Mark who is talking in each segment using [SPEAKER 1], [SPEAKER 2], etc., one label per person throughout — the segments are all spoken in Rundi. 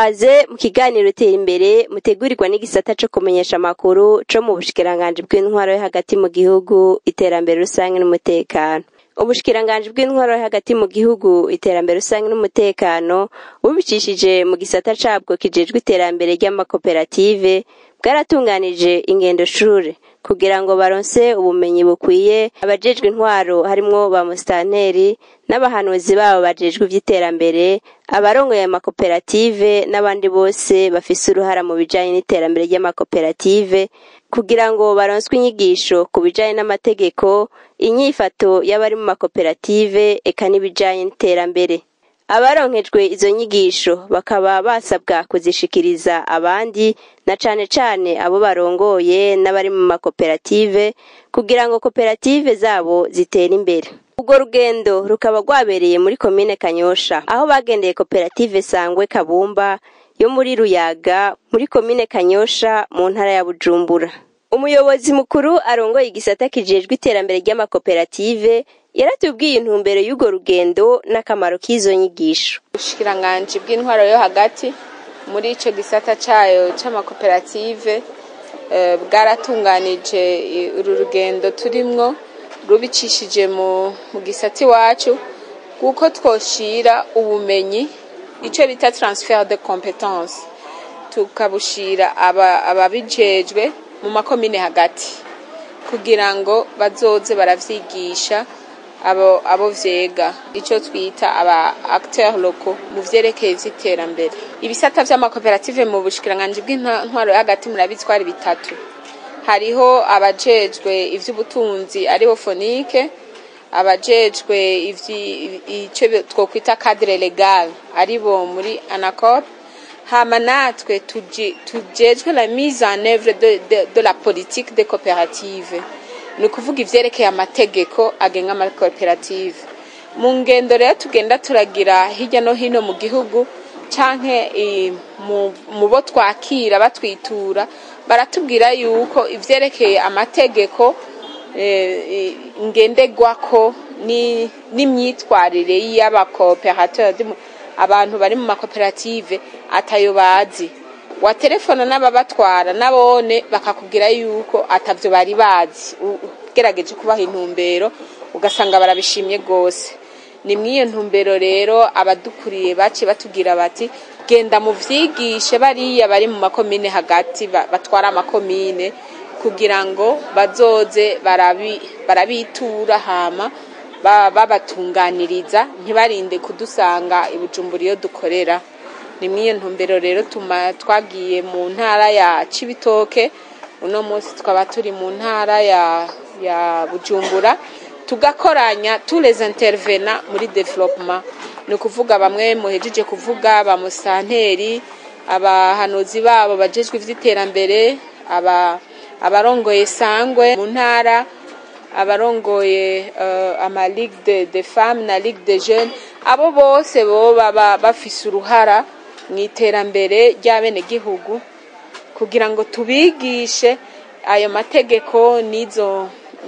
[SPEAKER 1] kaze mu kiganiro tera imbere mutegurirwa n'igisata co kumenyesha amakuru co mu bushikiranganji bw'intwaro yo hagati mu gihugu iterambere rusange n'umutekano ubushikiranganji bw'intwaro yo hagati mu gihugu iterambere rusange n'umutekano bubicishije mu gisata cabwo kijejwe iterambere ry'amakoperative bwaratunganije ingendo shure kugira ngo baronse ubumenyi bukwiye abajejwe intwaro harimwo ba musitanteri n'abahanuzi babo bajejwe ivy'iterambere abarongoye amakoperative n'abandi bose bafise uruhara mu bijanye n'iterambere ry'amakoperative kugira ngo baronswe inyigisho ku bijanye n'amategeko inyifato y'abari mu makoperative eka n'ibijanye n'iterambere abaronkejwe izo nyigisho bakaba basabwa kuzishikiriza abandi na cane cane abo barongoye n'abari mu makoperative kugira ngo koperative zabo zitere imbere urwo rugendo rukaba rwabereye muri komine kanyosha aho bagendeye koperative sangwe kabumba yo muri ruyaga muri komine kanyosha mu ntara ya bujumbura umuyobozi mukuru arongoye igisata kijejwe iterambere ry'amakoperative yaratubwiye intumbero y'urwo rugendo n'akamaro k'izo nyigisho
[SPEAKER 2] ubushikiranganji bw'intwaro yo hagati muri ico gisata cayo c'amakoperative eh, bwaratunganije uru rugendo turimwo rubicishije mu, mu gisata iwacu kuko twoshira ubumenyi ico bita transfer de competence tukabushira ababijejwe aba mu makomine hagati kugira ngo bazoze baravyigisha abo abo vyega ico twita aba acteurs locaux mu vyerekeye vy'iterambere ibisata vy'amakoperative mu bushikiranganji bw'intwaro hagati murabitwara bitatu hariho abajejwe ivy'ubutunzi aribo fonike abajejwe ico twokwita cadre legal aribo muri anacop hama natwe tujejwe la mise en œuvre de, de, de la politique des coopératives ni ukuvuga ivyerekeye amategeko agenga amakoperative mu ngendo rero tugenda turagira hirya no hino mu gihugu canke mu bo twakira batwitura baratubwira yuko ivyerekeye amategeko ngenderwako n'imyitwarire y'abakoperateur abantu bari mu makoperative atayo bazi waterefona n'ababatwara nabone bakakubwira yuko atavyo bari bazi ugerageje kubaha intumbero ugasanga barabishimye gose ni mw'iyo ntumbero rero abadukuriye bace batubwira bati genda muvyigishe bariya bari mu makomine hagati batwara amakomine kugira ngo bazoze barabitura hama babatunganiriza ntibarinde kudusanga ibujumbura iyo dukorera ni mw'iyo ntumbero rero tuma twagiye mu ntara ya cibitoke uno munsi twaba turi mu ntara ya ya bujumbura tugakoranya tous les intervenants muri development ni ukuvuga bamwe muhejeje kuvuga ba musanteri abahanuzi babo bajejwe ivy'iterambere aba abarongoye sangwe mu ntara abarongoye uh, ama ligue de, de femmes na ligue de jeunes abo bose boba bafise uruhara mu iterambere ry'abenegihugu kugira ngo tubigishe ayo mategeko n'izo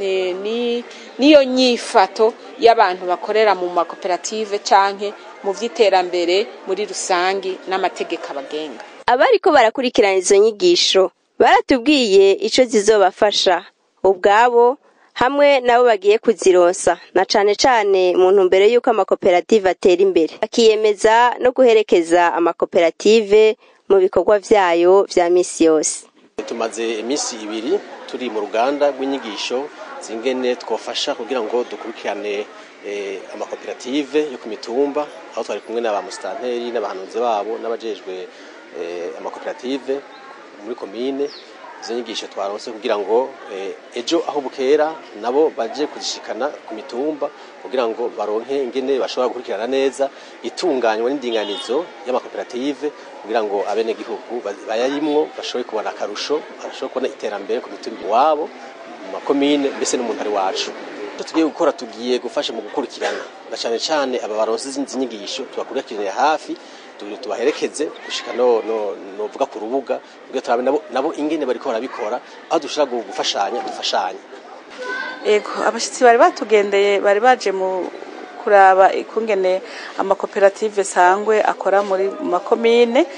[SPEAKER 2] n'iyo nyifato y'abantu bakorera mu makoperative canke mu vy'iterambere muri rusangi n'amategeko abagenga
[SPEAKER 1] abariko barakurikirana izo nyigisho baratubwiye ico zizobafasha ubwabo hamwe nabo bagiye kuzironsa na cane cane mu ntumbero y'uko amakoperative atera imbere bakiyemeza no guherekeza amakoperative mu bikorwa vyayo vya misi yose
[SPEAKER 3] tumaze iminsi ibiri turi mu ruganda rw'inyigisho zingene twofasha kugira ngo dukurikirane amakoperative yo ku mitumba aho twari kumwe n'aba musitanteri n'abahanuzi babo n'abajejwe amakoperative muri komine izo nyigisho twaronse kugira ngo ejo aho bukera nabo baje kuzishikana ku mitumba kugira ngo baronke ingene bashobora gukurikirana neza itunganywa n'indinganizo y'amakoperative kugira ngo abenegihugu bayarimwo bashobore kubona akarusho bashobore kubona iterambere ku mitumba iwabo mu makomine mbese n'umuntu ari wacu icyo tugiye gukora tugiye gufasha mu gukurikirana na cyane cyane aba baronse izi nyigisho tubakurikiranira hafi tubaherekeze gushika no novuga ku rubuga kugira turabe nabo nabo ingene bariko barabikora aho dushobora gufashanya dufashanya
[SPEAKER 4] ego abashitsi bari batugendeye bari baje mu kuraba ikungene amakoperative sangwe akora muri makomine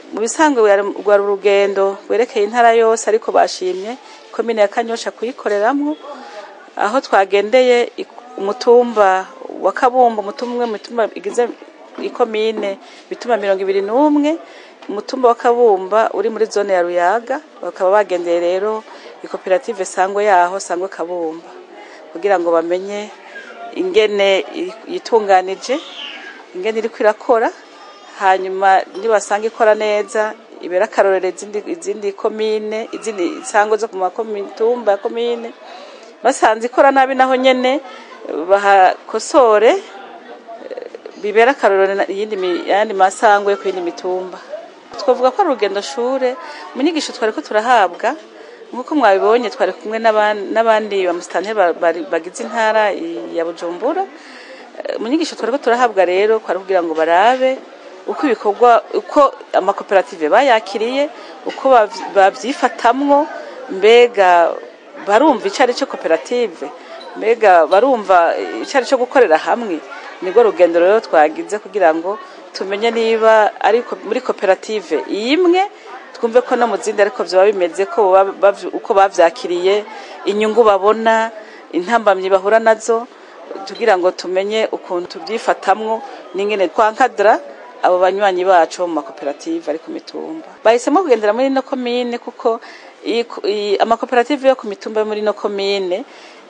[SPEAKER 4] mu bisanzwe rwari urugendo rwerekeye intara yose ariko bashimye komine ya kanyosha kuyikoreramwo aho twagendeye umutumba wa kabumba umutumba umwe mu mitumba igize ikomine bituma mirongo ibiri n'umwe umutumba wa kabumba uri muri zone ya ruyaga bakaba bagendeye rero ikoperative sangwe yaho sangwe kabumba kugira ngo bamenye ingene yitunganije ingene iriko irakora hanyuma nibasanga ikora neza ibera akarorero izindi izindi komine izindi sango zo ku makomitumba ya komine basanze ikora nabi naho nyene bahakosore bibera akarorero iyindi yandi masangwe ku yindi mitumba twavuga ko ari urugendo shure mu nyigisho twari ko turahabwa nk'uko mwabibonye twari kumwe n'abandi bamusitanteri bagize intara ya bujumbura mu nyigisho twari ko turahabwa rero kwari kugira ngo barabe uko ibikorwa uko amakoperative bayakiriye uko babyifatamwo mbega barumva icyo ari cyo koperative mbega barumva icyo ari cyo gukorera hamwe nibwo rugendo rero twagize kugira ngo tumenye niba ari muri koperative imwe twumve ko no mu zindi ariko byaba bimeze ko uko babyakiriye inyungu babona intambamyi bahura nazo kugira ngo tumenye ukuntu tubyifatamwo n'ingene twankadara abo banywanyi bacu mu makoperative ari ku mitumba bahisemo kugendera muri ino komine kuko amakoperative yo ku mitumba yo muri ino komine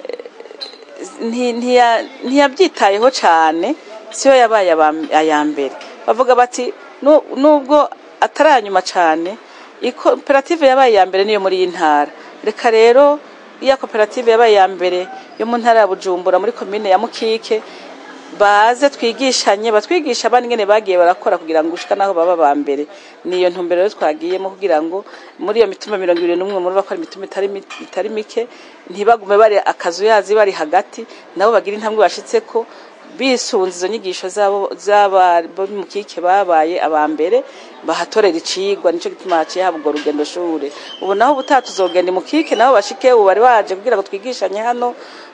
[SPEAKER 4] ntiyabyitayeho cyane siyo yabaye aya mbere bavuga bati nubwo ataranyuma cyane koperative yabaye iya mbere niyo muri iyi ntara reka rero iya koperative yabaye iya mbere yo mu ntara ya bujumbura muri komine ya mukike baze twigishanye batwigisha abandi ngene bagiye barakora kugira ngo ushika naho baba ba mbere niyo ntumbero rero twagiyemo kugira ngo muri iyo mitumba mirongo ibiri n'umwe muri bakora imitumba itari mike ntibagume bari akazu yazi bari hagati nabo bagira intambwe bashitse ko bisunze izo nyigisho zabo z'abo mu kike babaye aba mbere bahatorera icigwa nico gituma haciye haba urwo rugendo shure ubu naho ubutaha tuzogenda mu kike nabo bashike ubu bari baje kugira ngo twigishanye hano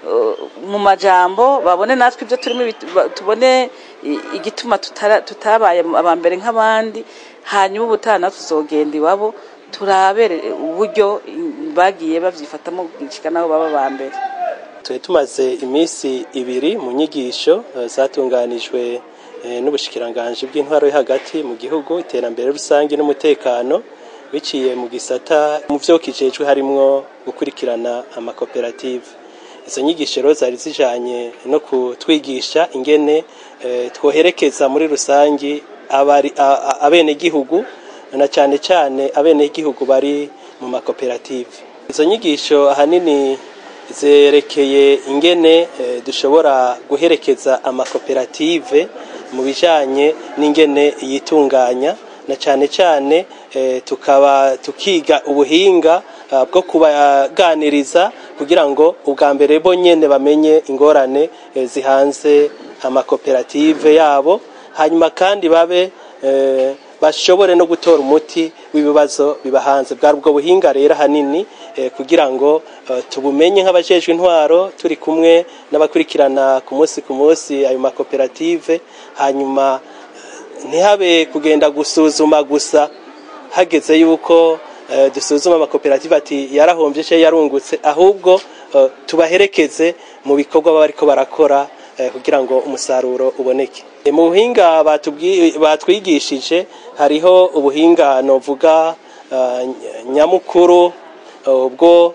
[SPEAKER 4] mu majambo babone natwe ibyo turimo tubone igituma tutabaye aba mbere nk'abandi hanyuma ubutaha natwe tuzogenda iwabo turabere uburyo bagiye babyifatamo gushika naho baba ba mbere
[SPEAKER 5] tuba tumaze iminsi ibiri mu nyigisho zatunganijwe n'ubushikiranganji bw'intwaro yo hagati mu gihugu iterambere rusange n'umutekano biciye mu gisata mu byo kijejwe harimwo gukurikirana amakoperative izo nyigisho rero zari zijanye no kutwigisha ingene twoherekeza muri rusange abenegihugu na cyane cyane abenegihugu bari mu makoperative izo nyigisho ahanini zerekeye ingene dushobora guherekeza amakoperative mu bijyanye n'ingene yitunganya na cyane cyane tukaba tukiga ubuhinga bwo kubaganiriza kugira ngo ubwa mbere bo nyine bamenye ingorane zihanze amakoperative yabo hanyuma kandi babe bashobore no gutora umuti w'ibibazo bibahanze bwari ubwo buhinga rero ahanini kugira ngo tubumenye nk'abajejwe intwaro turi kumwe n'abakurikirana ku munsi ku munsi ayo makoperative hanyuma ntihabe kugenda gusuzuma gusa hageze yuko dusuzuma amakoperative ati yarahombye cyangwa yarungutse ahubwo tubaherekeze mu bikorwa baba ariko barakora kugira ngo umusaruro uboneke mu buhinga batwigishije hariho ubuhinga novuga nyamukuru bwo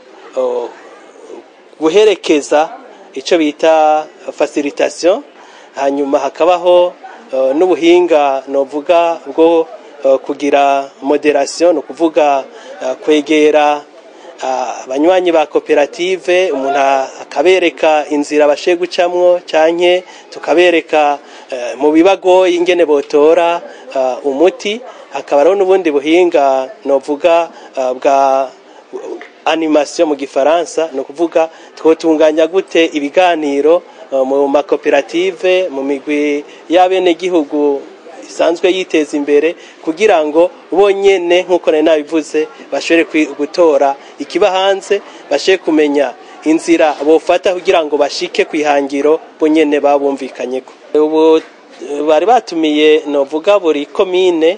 [SPEAKER 5] guherekeza icyo bita facilitation hanyuma hakabaho n'ubuhinga novuga bwo kugira moderation ni ukuvuga kwegera abanywanyi ba koperative umuntu akabereka inzira bashe gucamwo cyane tukabereka mu bibagoye ingene botora umuti hakaba n'ubundi buhinga novuga bwa animation mu gifaransa ni ukuvuga twotunganya gute ibiganiro mu makoperative mu migwi y'abenegihugu isanzwe yiteza imbere kugira ngo bonyene nk'uko nari nabivuze bashobore gutora ikiba hanze bashobore kumenya inzira bofata kugira ngo bashike ku ihangiro bonyene babumvikanyeko ubu bari batumiye novuga buri komine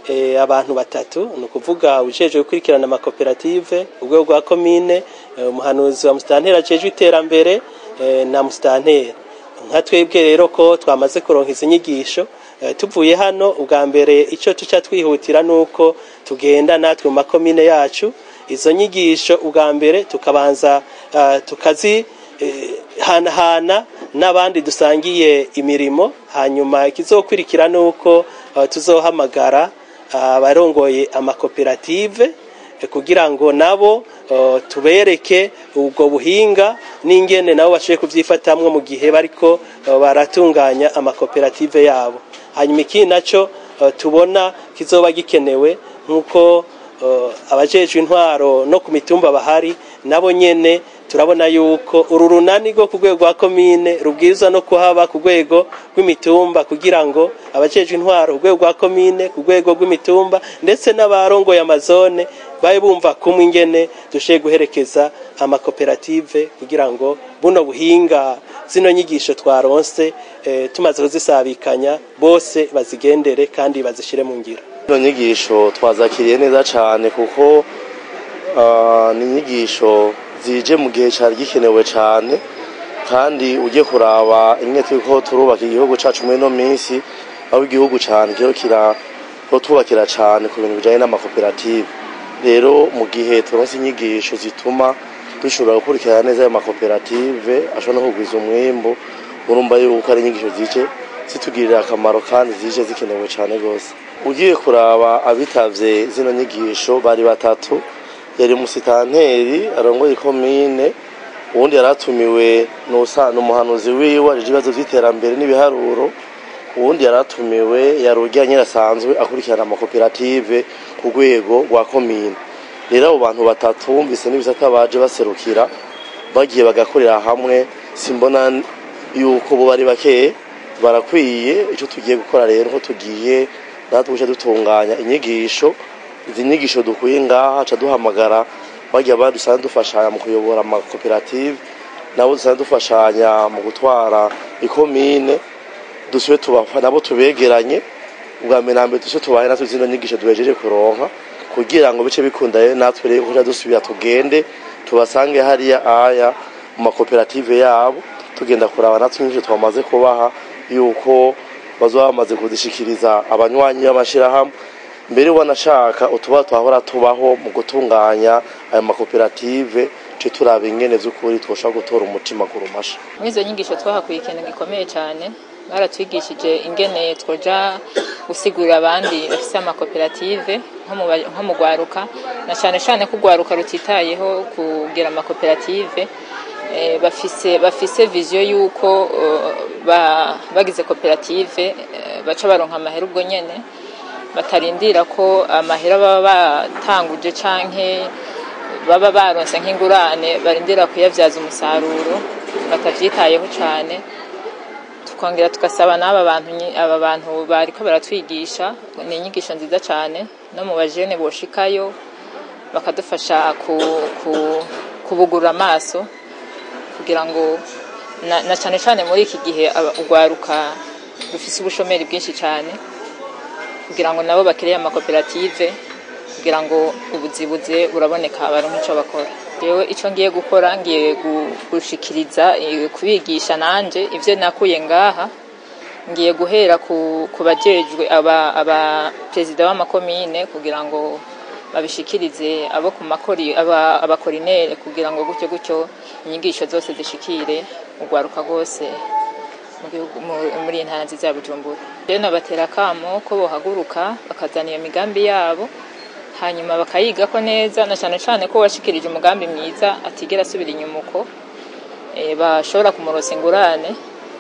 [SPEAKER 5] eh, abantu batatu ni ukuvuga ujejwe gukurikirana amakoperative urwego rwa komine eh, umuhanuzi wa musitanteri ajejwe iterambere eh, na musitanteri nka twebwe rero ko twamaze kuronka izi nyigisho eh, tuvuye hano ubwa mbere icyo tuca twihutira ni uko tugenda natwe mu makomine yacu izo nyigisho ubwa mbere tukabanza eh, tukazi eh, hanahana n'abandi dusangiye imirimo hanyuma ikizokurikira ni uko eh, tuzohamagara abarongoye amakoperative eh, kugira ngo nabo eh, tubereke ubwo buhinga n'ingene nabo bashoboye kubyifatamwo mu gihe bariko eh, baratunganya amakoperative yabo hanyuma ikindi naco eh, tubona kizoba gikenewe nk'uko eh, abajejwe intwaro no ku mitumba bahari nabo nyene turabona yuko uru runani rwo ku rwego rwa komine rubwirizwa no kuhaba ku rwego rw'imitumba kugira ngo abajejwe intwaro ku rwego rwa komine ku rwego rw'imitumba ndetse n'abarongoye amazone babe bumva kumwe ingene dushoboye guherekeza amakoperative kugira ngo buno buhinga zino nyigisho twaronse eh, tumaze kuzisabikanya bose bazigendere kandi bazishire mu ngiro
[SPEAKER 6] Ino nyigisho twazakiriye neza cyane kuko ah, ni inyigisho zije mu gihe cyari gikenewe cyane kandi ujye kuraba imwe turiko turubaka igihugu cacu muri ino minsi aho igihugu cyane kiho kira ko tubakira cyane ku bintu bijanye n'amakoperative rero mu gihe turonse inyigisho zituma dushobora gukurikirana neza ayo makoperative ashobora no kugwiza umwimbu urumva yuko ari inyigisho zije zitugirira akamaro kandi zije zikenewe cyane rwose ugiye kuraba abitavye zino nyigisho bari batatu yari musitanteri arongoye komine uwundi yaratumiwe n'usa- n'umuhanuzi wiwe ajeje ibibazo vy'iterambere n'ibiharuro uwundi yaratumiwe yari urya nyirasanzwe akurikirana amakoperative ku rwego rwa komine rero abo bantu batatu bumvise n'ibisata baje baserukira bagiye bagakorera hamwe simbona yuko bo bari bakeye barakwiye icyo tugiye gukora rero ko tugiye natwe guca dutunganya inyigisho izi nyigisho dukuye ngaha ca duhamagara bagiye badusanzwe dufashanya mu kuyobora amakoperative nabo dusanzwe dufashanya mu gutwara ikomine dusube tubafa nabo tubegeranye ubwa mbere na mbere dusube tubaye natwe zino nyigisho duhejeje kuronka kugira ngo bice bikunda rero natwe rero kuja dusubira tugende tubasange hariya aya mu makoperative yabo tugenda kuraba natwe inyigisho twamaze kubaha yuko bazoba bamaze kuzishikiriza abanywanyi b'amashirahamwe mbere wanashaka utuba twahora tubaho mu gutunganya aya makoperative ce turaba ingene vy'ukuri twoshobora gutora umutima ku rumasha
[SPEAKER 7] muri izo nyigisho twahakuye ikintu gikomeye cyane baratwigishije ingene twoja gusigurira abandi bafise amakoperative nko mu ba- nko mu gwaruka na cyane cyane ko ugwaruka rutitayeho kugira amakoperative eh, bafise bafise viziyo y'uko eh, ba- bagize koperative eh, baca baronka amahera ubwo nyene batarindira ko amahera baba batanguje canke baba baronse nk'ingurane barindira kuyabyaza umusaruro batavyitayeho cane tukongera tugasaba n'aba bantu nyi- aba bantu bariko baratwigisha ni inyigisho nziza cane no mu bajene boshikayo bakadufasha ku, ku, kubugurura amaso kugira ngo na, na cane cane muri iki gihe aba- urwaruka rufise ubushomeri bwinshi cane kugira ngo nabo bakiriye amakoperative kugira ngo ubuzibuze buraboneka baronke ico bakora jewe ico ngiye gukora ngiye gu- gushikiriza eh, kubigisha nanje ivyo nakuye ngaha ngiye guhera ku, ku bajejwe aba, aba perezida w'amakomine kugira ngo babishikirize abo ku makori aba abakorinere kugira ngo gutyo gutyo inyigisho zose zishikire urwaruka rwose mu gihugu mu- muri iyi ntara nziza ya Bujumbura rero nabatera akamo ko bohaguruka bakazana iyo migambi yabo hanyuma bakayigako neza na cyane cyane ko washikirije umugambi mwiza atigera asubira inyuma uko eh, bashobora kumurosa ingurane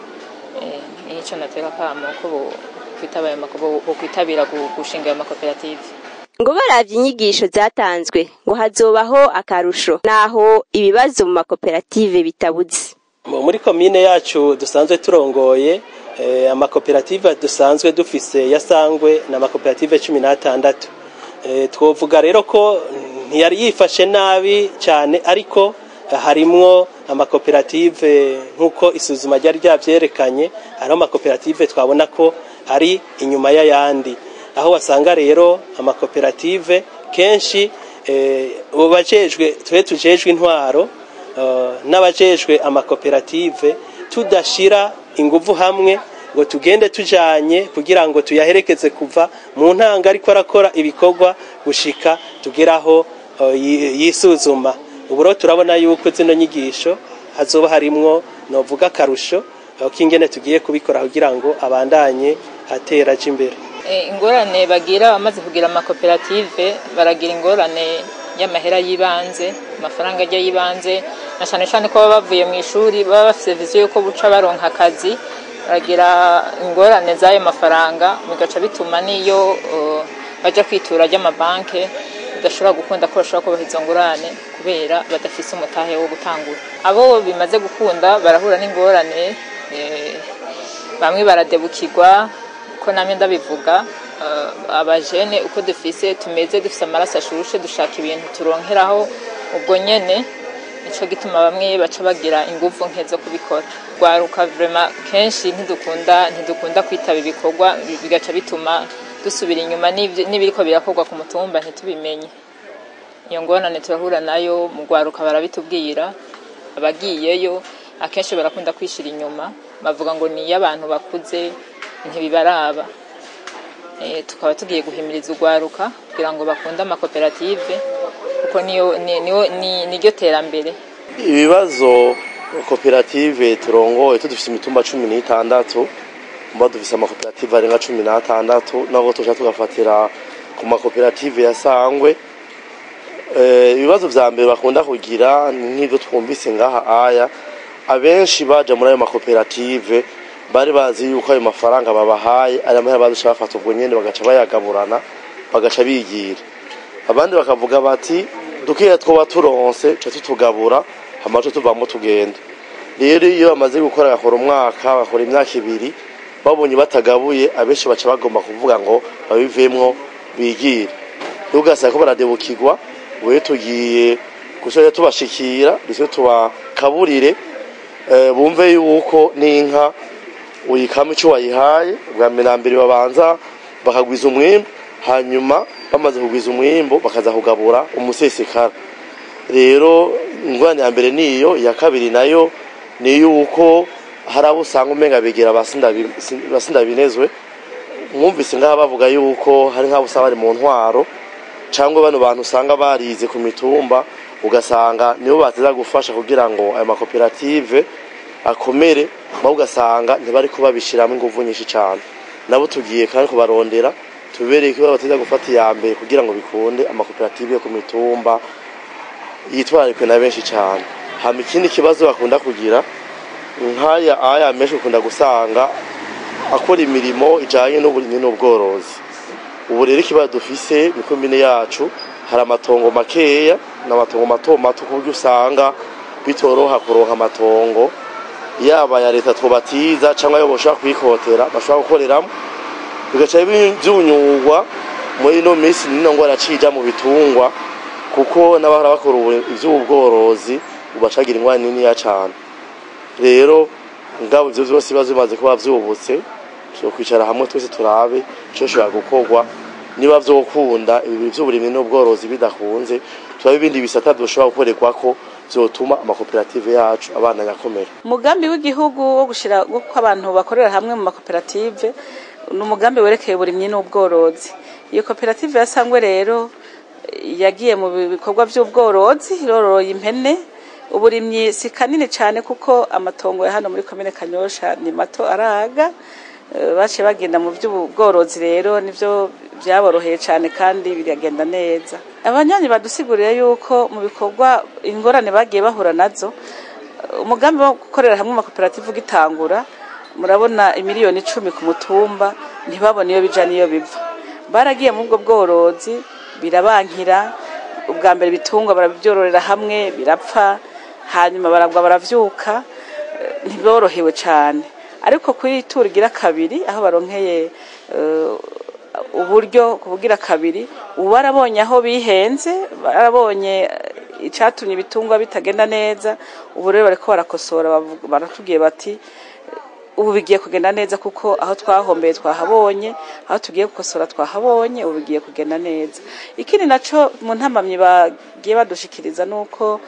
[SPEAKER 7] eh, nico natera akamo ko bo- kwitaba ayo mako- bo- bo kwitabira gu- gushinga ayo makoperative
[SPEAKER 1] ngo baravye inyigisho zatanzwe ngo hazobaho akarusho naho ibibazo mu makoperative bitabuze
[SPEAKER 5] Mu- muri komine yacu dusanzwe turongoye eh, amakoperative dusanzwe dufise yasangwe na amakoperative cumi n'atandatu eh, twovuga rero ko ntiyari yifashe nabi cyane ariko eh, harimwo amakoperative nk'uko isuzuma ryari ryavyerekanye hariho amakoperative twabona ko ari inyuma y'ayandi aho wasanga rero amakoperative kenshi ubu bajejwe tube tujejwe intwaro n'abajejwe amakoperative tudashira ingufu hamwe ngo tugende tujanye kugira ngo tuyaherekeze kuva mu ntanga ariko arakora ibikorwa gushika tugeraho yisuzuma ubu rero turabona yuko zino nyigisho hazoba harimwo novuga akarusho k'ingene tugiye kubikora kugira ngo abandanye atera aje imbere
[SPEAKER 7] ingorane bagira bamaze kugira amakoperative baragira ingorane y'amahera y'ibanze amafaranga ajya y'ibanze na cyane cyane ko baba bavuye mu ishuri baba bafite viziyo y'uko buca baronka akazi baragira ingorane z'ayo mafaranga bigaca bituma n'iyo bajya kwitura ry'amabanki bidashobora gukunda ko bashobora kubaha izo ngorane kubera badafise umutahe wo gutangura abo bimaze gukunda barahura n'ingorane bamwe baradebukirwa ko namwe ndabivuga abajene uko dufise tumeze dufise amaraso ashushe dushaka ibintu turonkeraho ubwo nyene nico gituma bamwe baca bagira inguvu nke zo kubikora rwaruka vrema kenshi ntidukunda ntidukunda kwitaba ibikorwa bigaca bituma dusubira inyuma n'ibiriko birakorwa ku mutumba ntitubimenye iyo ngorane turahura nayo mu rwaruka barabitubwira abagiyeyo akenshi barakunda kwishira inyuma bavuga ngo ni abantu bakuze ntibibaraba tukaba tugiye guhimiriza urwaruka kugira ngo bakunde amakoperative kuko niryo terambere
[SPEAKER 6] ibibazo koperative turongoye tudufise imitumba cumi n'itandatu mba dufise amakoperative arenga cumi n'atandatu nabo tuja tugafatira ku makoperative ya sangwe ibibazo vya mbere bakunda kugira nk'ivyo twumvise ngaha aya abenshi baja muri ayo makoperative bari bazi yuko ayo mafaranga babahaye ari amahera baduca bafata ubwo nyene bagaca bayagaburana bagaca bigira abandi bakavuga bati dukeya twoba turonse ca tutugabura hamaco tuvamo tugenda rero iyo bamaze gukora agakora umwaka bakora imyaka ibiri babonye batagabuye abenshi baca bagomba kuvuga ngo babivemwo bigire rero ugasanga ko baradebukirwa wewe tugiye gusoza tubashikira ndetse tubakaburire bumve yuko n'inka uyikama icyo wayihaye ubwa mbere na mbere babanza bakagwiza umwimbu hanyuma bamaze kugwiza umwimbu bakaza kugabura umusesekara rero ingorane ya mbere niyo iya kabiri nayo ni yuko hari abo usanga umenga begera abasinda binezwe mwumvise ngaha bavuga yuko hari nk'abo usanga bari mu ntwaro cyangwa bano bantu usanga barize ku mitumba ugasanga nibo bateza gufasha kugira ngo ayo makoperative akomere nawe ugasanga ntibari kubabishyiramo ingufu nyinshi cyane nabo tugiye kandi kubarondera tubereye ko bateza gufata iya mbere kugira ngo bikunde amakoperative yo ku mitumba yitwararikwe na benshi cyane hama ikindi kibazo bakunda kugira nk'aya aya menshi ukunda gusanga akora imirimo ijyanye n'uburimyi n'ubworozi ubu rero ikibazo dufise ni komine yacu hari amatongo makeya n'amatongo mato mato ku buryo usanga bitoroha kuronka amatongo yaba ya leta twubatiza cyangwa ayo bashobora kwikotera bashobora gukoreramo bigaca byunyurwa muri ino minsi nino ngo aracija mu bitungwa kuko n'abahora bakora iby'ubworozi ubacagira ingwani niniya cyane rero ngabo ibyo byose biba bimaze kuba byubutse tuzo kwicara hamwe twese turabe icyo ushobora gukorwa niba vyokunda ibi by'uburimyi n'ubworozi bidakunze turabe ibindi bisata byoshobora gukorerwa ko byotuma amakoperative yacu abana nyakomera
[SPEAKER 4] umugambi w'igihugu wo gushira ko abantu bakorera hamwe mu makoperative ni umugambi werekeye uburimyi n'ubworozi iyo koperative yasangwe rero yagiye mu bikorwa by'ubworozi iroroye impene uburimyi si kanini cyane kuko amatongo ya hano muri komine kanyosha ni mato araga baciye bagenda mu by'ubworozi rero nibyo byaboroheye cyane kandi biragenda neza abanyanyi badusiguriye yuko mu bikorwa ingorane bagiye bahura nazo umugambi wo gukorera hamwe amakoperative ugitangura murabona imiliyoni icumi ku mutumba ntibabone iyo bija n'iyo biva baragiye mu bwo bworozi birabankira ubwa mbere ibitungwa barabyororera hamwe birapfa hanyuma baragwa baravyuka ntiborohewe cyane ariko kuri turi igira kabiri aho baronkeye uburyo kubugira kabiri ubu barabonye aho bihenze barabonye icyatumye ibitungwa bitagenda neza ubu rero bariko barakosora baratubwiye bati ubu bigiye kugenda neza kuko aho twahombeye twahabonye aho tugiye gukosora twahabonye ubu bigiye kugenda neza ikindi naco mu ntamamyi bagiye badushikiriza nuko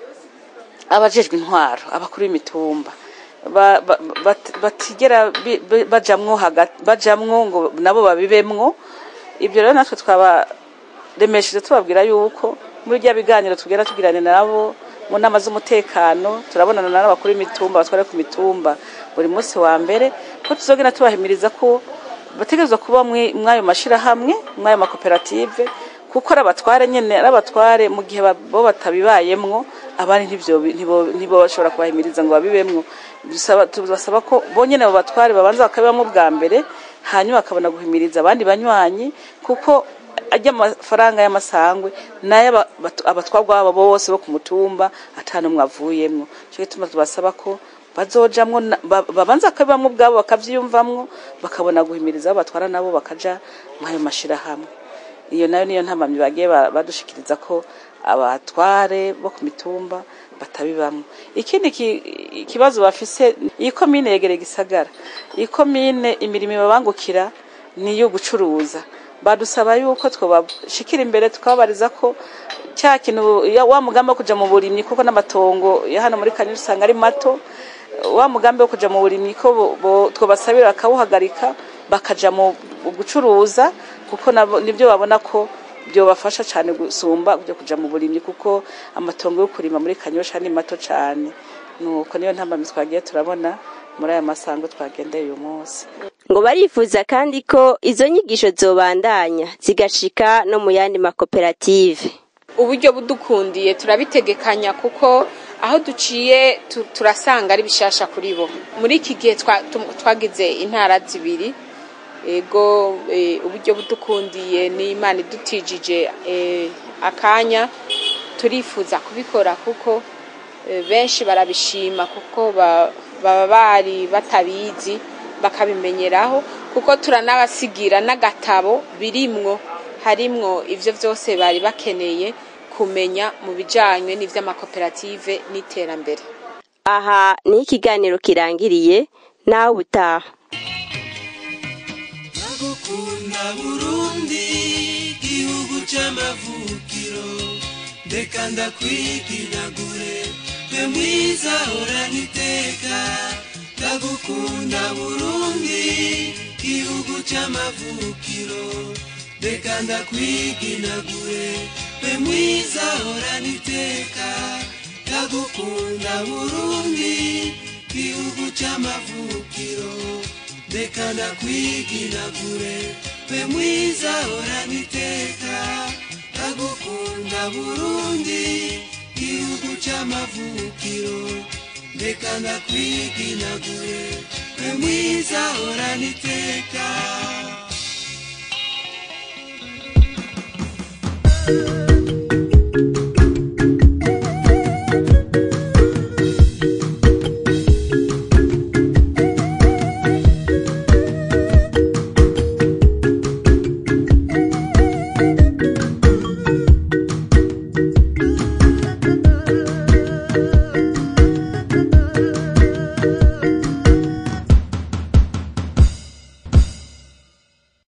[SPEAKER 4] abajejwe intwaro abakuru b'imitumba ba- ba- bat- batigera bi- bi- bajamwo hagati bajamwo ngo nabo babibemwo ibyo rero natwe twabaremesheje tubabwira yuko muri rya biganiro tugera tugirana nabo mu nama z'umutekano turabonana n'abakuru b'imitumba batwara ku mitumba buri munsi wa mbere ko tuzogenda tubahimiriza ko bategerezwa kuba mwi- mw'ayo mashirahamwe mw'ayo makoperative kuko ari abatware nyene ari abatware mu gihe ba- bo batabibayemwo abandi ntibyo ntibo- ntibo bashobora kubahimiriza ngo babibemwo Dusaba- tubasaba ko bonyene abo batware babanza bakabibamwo bwa mbere hanyuma bakabona guhimiriza abandi banywanyi kuko ajya amafaranga y'amasangwe nayo aba- batu- abatwarwa babo bose bo ku mutumba ata n'umwe avuyemwo cyo gituma tubasaba ko bazojamwo na- ba- babanza bakabibamwo ubwabo bakavyiyumvamwo bakabona guhimiriza abo batwara nabo bakaja mw'ayo mashirahamwe iyo nayo niyo ntamamyi bagiye ba- badushikiriza ko abatware bo ku mitumba batabibamwo ikindi ki- ikibazo bafise iyi komine yegereye gisagara iyi komine imirimo ibabangukira ni iyo gucuruza badusaba yuko twobashikira imbere tukababariza ko cya kintu ya- wa mugambi wo kuja mu burimyi kuko n'amatongo ya hano muri kanyuza usanga ari mato wa mugambi wo kuja mu burimyi ko bo- bo- twobasabira bakawuhagarika bakaja mu mu gucuruza kuko nabo- nibyo babona ko byobafasha cyane gusumba byo kuja mu burimyi kuko amatongo yo kurima muri kanyosha ni mato cyane nuko niyo ntambamyi twagiye turabona muri aya masango twagendeye uyu munsi
[SPEAKER 1] ngo barifuza kandi ko izo nyigisho zobandanya zigashika no mu yandi makoperative
[SPEAKER 2] uburyo budukundiye turabitegekanya kuko aho duciye tu- turasanga ari bishasha kuri bo muri iki gihe twa- tu- twagize intara zibiri ego eh, uburyo budukundiye n'imana idutijije eh, akanya turifuza kubikora kuko eh, benshi barabishima kuko ba- baba bari batabizi bakabimenyeraho kuko turanabasigira n'agatabo birimwo harimwo ivyo vyose bari bakeneye kumenya mu bijanye n'ivy'amakoperative n'iterambere
[SPEAKER 1] aha ni ikiganiro kirangiriye nawe ubutaha
[SPEAKER 8] ndagukunda burundi gihugu c'amavukiro ndeka ndakwiginagure twe mwiza horana iteka ndagukunda burundi gihugu c'amavukiro ndeka ndakwiginagure twe mwiza horana iteka ndagukunda burundi gihugu c'amavukiro ndeka ndakwiginagure twe mwiza horana iteka ndagukunda burundi gihugu c'amavukiro ndeka ndakwiginagure twe mwiza horana iteka